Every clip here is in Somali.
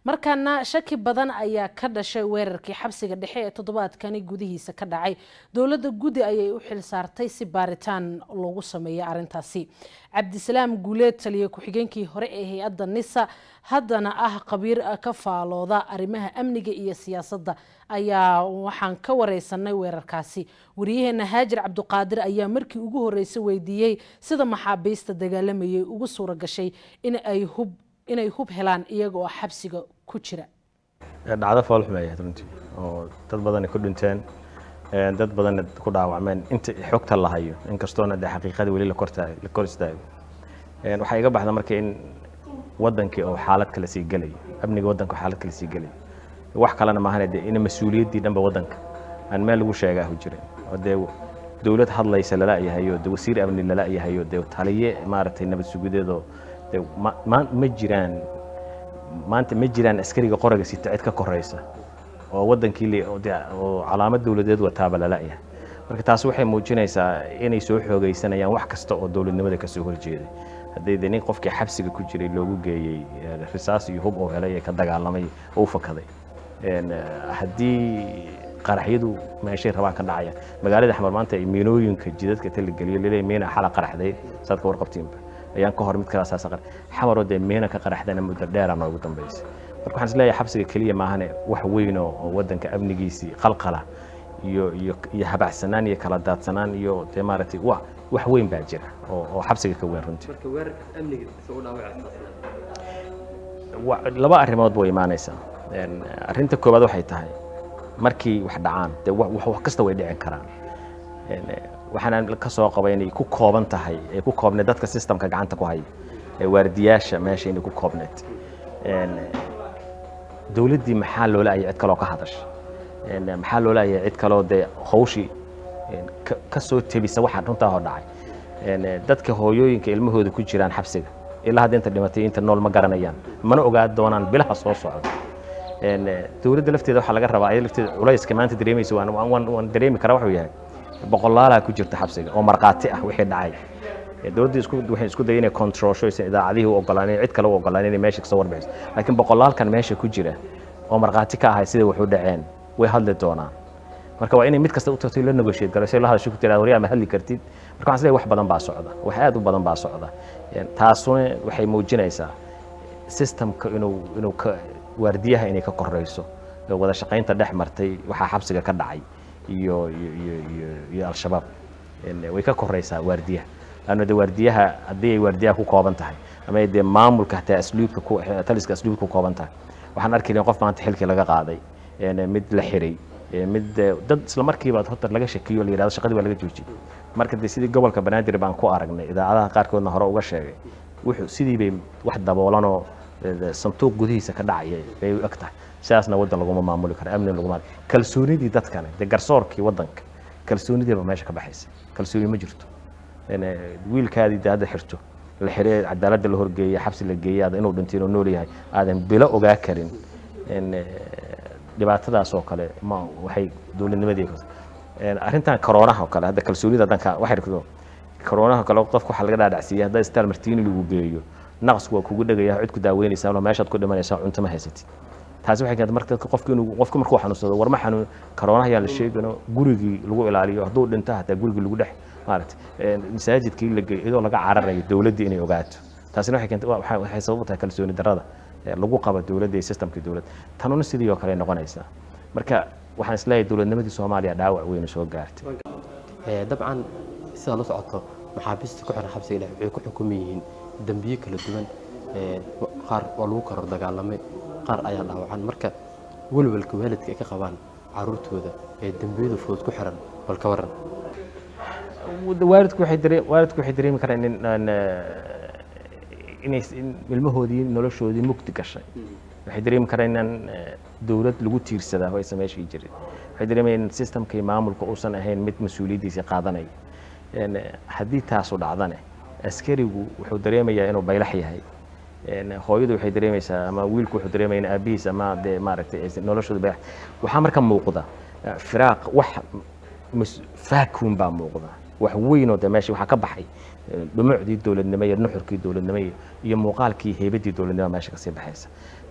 markaana shaki badan ayaa ka dhashay weerarkii xabsiga dhexe ee toddobaadkani gudihiisa ka dhacay dowladda gudi ayay u xil saartay si baaritaan loogu sameeyo arrintaasi cabdisalaam guuleed taliye ku-xigeenkii hore ee hay-adda nisa haddana ah qabiir ka faalooda arrimaha amniga iyo siyaasadda ayaa waxaan ka wareysanay weerarkaasi wariyaheena haajir cabduqaadir ayaa markii ugu horreysay weydiiyey sida maxaabiista dagaalamayay ugu suura gashay in ay hub inay hub helaan iyaga oo xabsiga ku jira dhacdo foolxum ay ahayd runtii oo dad badani ku dhinteen dad badanna ku dhaawacmeen inta xogta la hayo inkastoona dee xaqiiqada weli la kor istaago waxaa iga baxda marka in wadankii oo xaalad kale sii gelayo amniga wadanka oo xaalad kale sii gelayo wax kalena maahane dee in mas-uuliyaddii dhanba wadanka aan meel lagu sheegaa u jirin oo dee dowlad hadlaysa lala yahayo dee wasiir amni lala yahayo dee taliye maaragtay nabad sugudeedoo dee ma jiraan maanta ma jiraan askariga qoraga sita cid ka koraysa oo wadankii oo calaamad dowladeed wataaba lala yahay marka taas waxay muujinaysaa inay soo xoogaysanayaan wax kasta oo dowladnimada kasoo horjeeday haddii de nin qofkii xabsiga ku jiray loogu geeyey risaas iyo hub oo helay ee ka dagaalamay oo u fakaday haddii qaraxyadu meeshay rabaan ka dhacaya magaalada xamar maanta ay miinooyinka jidadka taligeliyo laleeyahay miina xala qaraxday saad ka warqabtiinba ayaan ka hor mid kala saasa qarax xamaroo dee miina ka qaraxdana muddo dheera noogu dambaysay marka waxaan isleeyahay xabsiga keliya maahane wax weyn oo wadanka amnigiisii qalqala iyo iyo iyo habacsanaan iyo kala daadsanaan iyo dee maaragtay wa wax weyn baa jira oo oo xabsiga ka weyn runtii marka weerarka amniga soo dhaawacaysa laba arrimood way imaanaysaa arrinta koowaad waxay tahay markii wax dhacaan dee wax kasta way dhicin karaan waxaana ka soo qaba inay ku kooban tahay ay ku koobneed dadka systemka gacanta ku haya ee waardiyaasha meesha inay ku koobneed dowladdii maxaa loola ayay cid kaloo ka hadasha maxaa loola ayay cid kaloo dee hawshii ka soo tebisa waxaa runtaa hor dhacay dadka hooyooyinka ilmahooda ku jiraan xabsiga ilaa hadda inta dhimatay inta nool ma garanayaan mana ogaan doonaan bilaha soo socda dowladda lafteeda waxaa laga rabaa ayada lafteeda culayska maanta dareemaysa waan dareemi karaa wuxuu yahay boqolaalaa ku jirta xabsiga oo markhaati ah wixii dhacay dowladda isku waxay isku dayay inay controlsho aysan idaacadihii u ogolaanin cid kale u ogolaanin inay meesha kasoo warbixiso laakiin boqolaalkan meesha ku jira oo markhaati ka ahay sida wuxuu dhaceen way hadli doonaan marka waa inay mid kasta u tagtay la negotiate garayso la hadasho ku tiraa waryaa ma hadli kartid marka waxaan isleeyahay wax badan baa socda wax aad u badan baa socda taasuna waxay muujinaysaa systemka inuu inuu ka waardiyaha inay ka korayso wada shaqaynta dhex martay waxaa xabsiga ka dhacay iyo iyo iyo iyo al-shabaab way ka koraysaa waardiyaha laanna de waardiyaha haddii ay waardiyaha ku kooban tahay ama ay dee maamulka hataa asluubka ku taliska asluubka ku kooban tahay waxaan arki lahayn qof maanta xilkii laga qaaday mid la xiray mid dad isla markiiba horta laga shakiyo la yidhahdo shaqadii waa laga joojiyey marka dee sidii gobolka banaadir baan ku aragnay idaacadaha qaarkoodna hore uga sheegay wuxuu sidii bay wax daboolanoo santuuq gudihiisa ka dhacaya bay u eg tahay sidaasna waddan laguma maamuli karo amni laguma kalsoonidii dadkane dee garsoorkii waddanka kalsoonidiiba meesha ka baxaysa kalsooni ma jirto wiilkaadii dee hadda xirto la xiree cadaaladda la horgeeya xabsi la geeya inuu dhintay inuu nool yahay aadan bilo ogaa karin dhibaatadaas oo kale ma waxay dowladnimadii arrintan koroonaha oo kale hadda kalsoonida danka waxay rikdo koroonaha kale qofka waxaa laga dhaadhacsiiyey hadda star martini lagu geeyo naqsku waa kugu dhegaya cid ku daaweynaysaa ama meeshaad ku dhimanaysaa cunto ma haysatid taasi waxay keentay marka dadka qofka inuu qofka markuu xanuunsado war ma xanuun koroonaha yaan la sheegano gurigii lagu ilaaliyo hadduu dhinto hataa gurigii lagu dhex maaragtay masaajidkii la geeyo iyadoo laga cararayo dowladdii inay ogaato taasina waxay keentay waxay sabab u tahay kalsooni darrada lagu qabo dowladda iyo systemkii dowladda tanuna sidii oo kale noqonaysaa marka waxaan isleeyahay dowladnimadii soomaaliya dhaawac weynu soo gaartay dabcan sidaa la socoto maxaabiista ku xiran xabsiga dhex waxay ku xukuman yihiin dembiyo kala duwan qaar waa lagu koror dagaalamay qaar ayaa dhaawacan marka welwelka waalidka ay ka qabaan caruurtooda ee dembiyada fudud ku xiran bal ka waran waalidku waxay daree waalidku waxay dareemi karaan in inay ilmahoodii noloshoodii mugdi gashay waxay dareemi karaan inaan dowlad lagu tiirsadaa oo aysan meeshii jirin waxay dareemayaan in systemkii maamulka uusan ahayn mid mas-uuliyaddiisa qaadanaya haddii taasu dhacdane askarigu wuxuu dareemayaa inuu baylax yahay hooyadu waxay dareemaysaa ama wiilku wuxuu dareemaya in aabihiis ama dee maaragtay noloshooda baylax waxaa marka muuqda firaaq wax faakuun baa muuqda wax weynoo de meesha waxaa ka baxay dhumucdii dowladnimo iyo nuxurkii dowladnimo iyo muuqaalkii heybadii dowladnimo meesha kasii baxaysa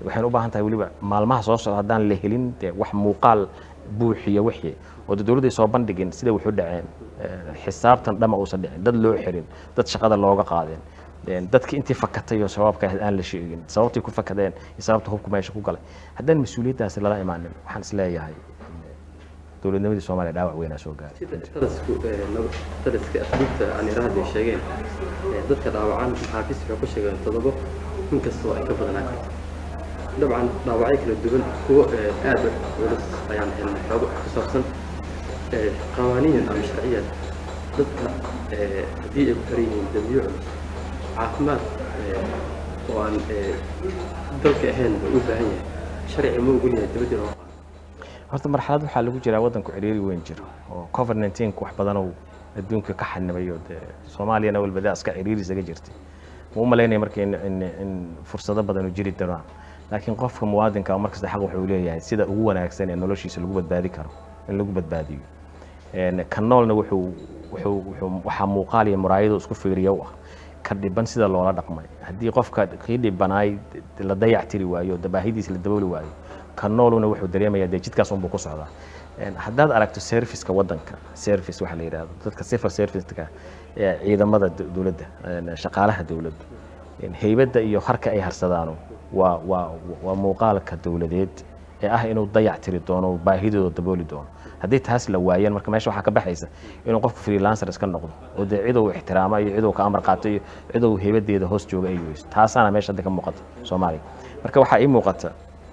waxayna u baahan tahay weliba maalmaha soo socda haddaan la helin dee wax muuqaal buuxiya wixii oo de dowladday soo bandhigin sida wuxu dhaceen xisaabtan dhama uusan dhicin dad loo xirin dad shaqada looga qaadeen dadki intii fakatay oo shabaabka ahayd aan la sheegin sababtay ku fakadeen iyo sababta hubku meesha ku galay haddaan mas-uuliyaddaasi lala imaanin waxaan is leeyahay dowladnimadii soomaaliya dhaawac weynaa soo gaaray sida talisku taliska asluubta aan iraahda ay sheegeen dadka dhaawacan maxaafiis waxay ku sheegeen todobo inkastoo ay ka badanaan karto dabcan dhaawacyo kala duwan kuwo aad culus ayaan helnay xoogo ku saabsan qawaaniyan ama sharciyan dadka haddii ay ku xiran yihiin dambiyo culus caafimaad oo aan dalka ahayn u baahan yahay sharci ma ogol yahay dibadda loo qaado horta marxalad waxaa lagu jiraa waddanku ciriiri weyn jiro oo covid 19 wax badan oo adduunka ka xanibayo dee soomaaliyana walbada iska ciriiri isaga jirtay ma u malaynaya marka in, in, in fursado badan u jiri doonaan laakiin qofka muwaadinka markasta xaq wuxuu leeyahay sida ugu wanaagsan ee noloshiisa lagu badbaadi karo in lagu badbaadiyo ka noolna wuxuu wuxuu wuxuu waxaa muuqaal iyo muraayado isku fiiriya u ah ka dhiban sida loola dhaqmay haddii qofka kii dhibanaay la dayac tiri waayo dabaahidiisa la dabooli waayo ka nooluna wuxuu dareemayaa dee jidkaas unbuu ku socdaa haddaad aragto serviceka waddanka service waxa la yidhahdo dadka civil serviceka ee ciidamada dowladda shaqaalaha dowladda heybadda iyo harka ay harsadaano waa waa waa muuqaalka dowladeed ee ah inuu dayac tiri doono baahidooda dabooli doono haddii taas la waayeen marka meesha waxaa ka baxaysa inuu qofku freelancer iska noqdo oo dee cidou ixtiraamo iyo cidou ka amar qaato iyo cidou heybadeeda hoos jooga ay weyso taasaana meesha hadda ka muuqata soomaaliya marka waxaa ii muuqata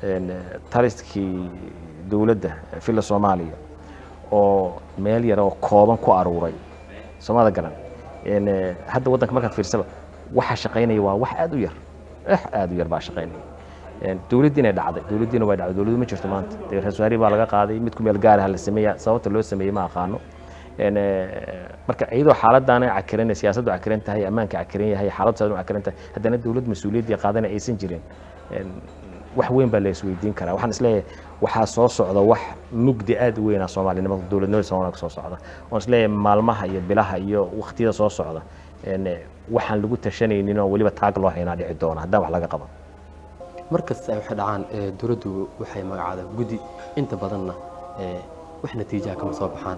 taliskii dowladda filla soomaaliya oo meel yar oo kooban ku aruuray soomada garan hadda waddanka markaad fiirsaba waxa shaqaynaya waa wax aad u yar wax aad u yar baa shaqaynaya dowladdiina dhacday dowladdiina waa dhacday dowladdu ma jirto maanta dee rasuwaari baa laga qaaday mid ku meel gaaraha la sameeya sababta loo sameeyey ma aqaano marka iyadoo xaaladdaana cakiran siyaasaddu cakiran tahay ammaanka cakiran yahay xaaladdu saadan cakiran tahay haddana dowlad mas-uuliyaddii qaadana aysan jirin wax weyn baa la isweydiin karaa waxaan isleeyahay waxaa soo socda wax mugdi aad u weynaa soomaalinimada dowladnimada soomaaliya soo socda waan isleeyahay maalmaha iyo bilaha iyo waqtiyada soo socda waxaan lagu tashanaynin oo weliba taag loo haynaa dhici doona haddaan wax laga qaban mar kasta ay waxay dhacaan dowladdu waxay magacaada guddi inta badanna wax natiijaha kama soo baxaan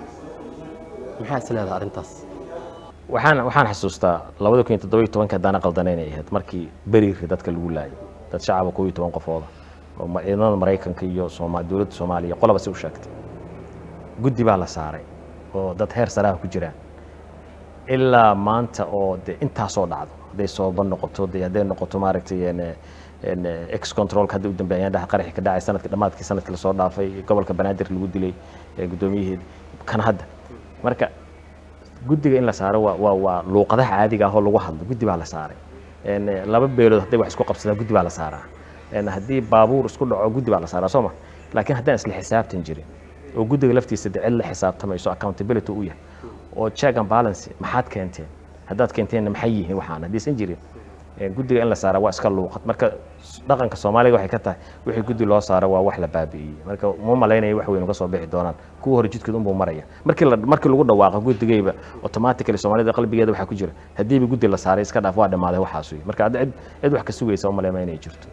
maxaa is leedahay arrintaas waxaan waxaan xasuustaa labada kun iyo toddoba iyo tobanka haddaana qaldanayn ay ahayd markii beriiri dadka lagu laayay dad shacaba koob iyo toban qofooda oo ciidamada maraykanka iyo sooma dowladda soomaaliya qolaba si u sheegtay guddi baa la saaray oo dad heer saraha ku jiraan ilaa maanta oo de intaasoo dhacdo hadday sooba noqoto de hadday noqoto maaragtay ex controlka hadda u dambeeyaan dhaha qaraxi ka dhacay sanadka dhammaadkii sanadkii lasoo dhaafay gobolka banaadir lagu dilay guddoomiyaheeda kan hadda marka guddiga in la saaro waa waa waa luuqadaha caadiga ah oo lagu hadlo guddi baa la saaray laba beelood hadday wax isku qabsadaan guddi baa la saaraa haddii baabuur isku dhaco guddi baa la saaraa soo ma laakiin haddaan isla xisaabtan jirin oo guddiga laftiisa de cid la xisaabtamayso accountability u yahay oo check and balance maxaad keenteen haddaad keenteenna maxay yihiin waxaan haddaysan jirin guddiga in la saara waa iska luuqad marka dhaqanka soomaaliga waxay ka tahay wixii guddi loo saaro waa wax la baabi'iyey marka uma malaynaya wax weyn uga soo bixi doonaan kuwa hore jidkeed unbuu maraya markii la markii lagu dhawaaqo guddigayba automatically soomaalida qalbigeeda waxaa ku jira haddiiba guddi la saaray iska dhaaf waa dhammaaday waxaas wey marka hadda cid cid wax ka sugaysa uma maleyma inay jirto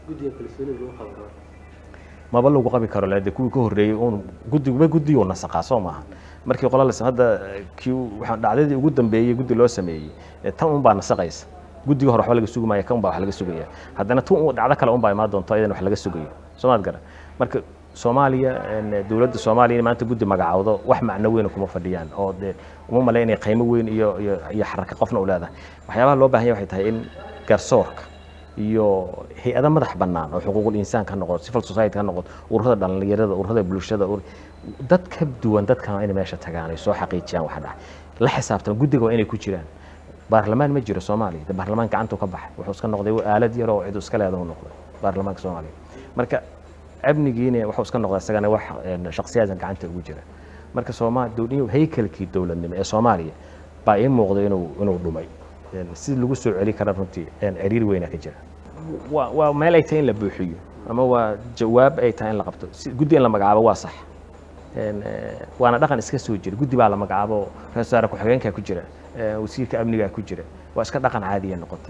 maba lagu qabi karo lade kuwii ka horreeyey uun guddigba guddiguu nasaqaa soo maaha markii qola las hadda kii waxaan dhacdadii ugu dambeeyey guddi loo sameeyey tan un baa nasaqaysa guddiga hore waxba laga sugi maaya kan baa wax laga sugaya haddana tun dhacdo kale un baa imaan doonto iyadan wax laga sugayo soomaad gara marka soomaaliya dowladda soomaaliya maanta guddi magacaawdo wax macno weyn kuma fadhiyaan oo dee uma malay inay qiimo weyn iyo iyo iyo xaraka qofna u leedahay waxyaabaha loo baahan yahay waxay tahay in garsoorka iyo hay-ada madax bannaan oo xuquuqul insaanka ha noqoto civil society ha noqoto ururada dhallinyarada ururada bulshada dad ka duwan dadkan inay meesha tagaan ay soo xaqiijiyaan waxa dhacay la xisaabtan guddiga waa inay ku jiraan baarlamaan ma jiro soomaaliya de baarlamaan gacantuu ka baxay wuxuu iska noqday aalad yar oo cidu iska leedahu noqday baarlamaanka soomaaliya marka amnigiina wuxuu iska noqday isagana wax shaksiyaadka gacanta ugu jira marka sooma haykalkii dowladnimo ee soomaaliya baa ii muuqday inuu inuu dhumay si lagu soo celi kara runtii ciriir weyna ka jira waa waa meel ay tahay in la buuxiyo ama waa jawaab ay tahay in la qabto guddi in la magacaabo waa sax waana dhaqan iska soo jira guddi baa la magacaabo ra-isul wasaare ku-xigeenkaa ku jira wasiirka amnigaa ku jira waa iska dhaqan caadiya noqotay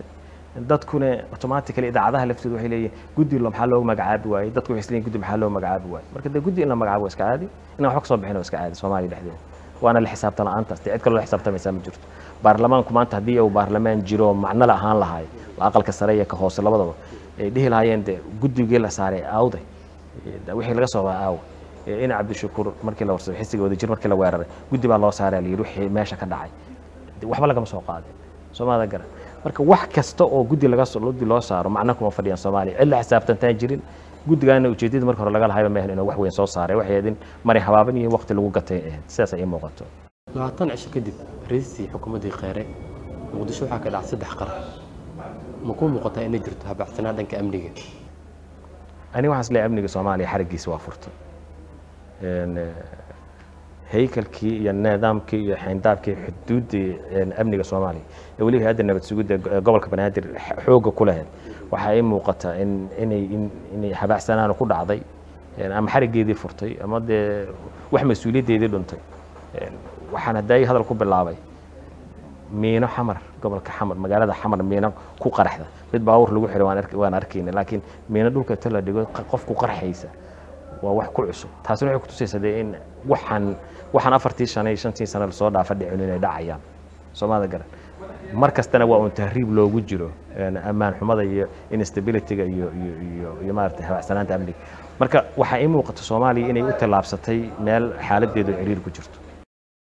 dadkuna automatically idaacadaha laftooda waxay leeyihin guddi lo maxaa loogu magacaabi waayey dadku waxay isleeyihin guddi maxaa loo magacaabi waayey marka dee guddi in la magacaabo waa iska caadi inaan wax ka soo bixin waa iska caadi soomaaliya dhexdeeda waana la xisaabtan la-aantaas dee cid kaloo la xisaabtamaysaa ma jirto baarlamaanku maanta haddii uu baarlamaan jiro macno la ahaan lahay aqalka sare iyo ka hoose labadaba ay dhihi lahaayeen dee guddigii la saaray aawday wixii laga soo baa aawa in cabdishakuur markii la warsaday xisiga wadajir markii la weeraray guddi baa loo saaray la yidhi wixii meesha ka dhacay waxba lagama soo qaadin soomaalida garan marka wax kasta oo guddi laga guddi loo saaro macno kuma fadhiyaan soomaaliya cid la xisaabtantaan jirin guddigaana ujeedada marka hore laga lahayba maahan inuu wax weyn soo saaray waxay ahayd in maray habaaban iyo waqti lagu gatay ahayd sidaas ay ii muuqato labaatan cisho kadib ra-iistii xukuumaddii kheyre muqdisho waxaa ka dhacay saddex qarax ma kuu muuqataa inay jirto habacsanaa dhanka amniga aniga waxaan isleeyahay amniga soomaaliya xarigiisa waa furtay haykalkii iyo nidaamkii iyo xayndaabkii xuduuddii amniga soomaaliya ee weliba hay-adda nabad sugidda gobolka banaadir xoogga ku lahayd waxaa ii muuqata in inay inay habaacsanaanu ku dhacday ama xarigeedii furtay ama dee wax mas-uuliyaddeedii dhuntay waxaan haddaay hadal ku bilaabay miino xamar gobolka xamar magaalada xamar miino ku qaraxda mid baawur lagu xiray waan arkayna laakiin miino dhulka ta la dhigo qofku qarxaysa waa wax ku cusub taasina waxay kutusaysaa dee in waxaan waxaan afartii sano iyo shantii sano lasoo dhaafa dhicin inay dhacayaan soomaalida garan mar kastana waa un tahriib loogu jiro ammaan xumada iyo instabilityga iyo iyo iyo iyo maaragtay habacsanaanta amniga marka waxaa ii muuqata soomaaliya inay u tallaabsatay meel xaaladeedu ciriir ku jirto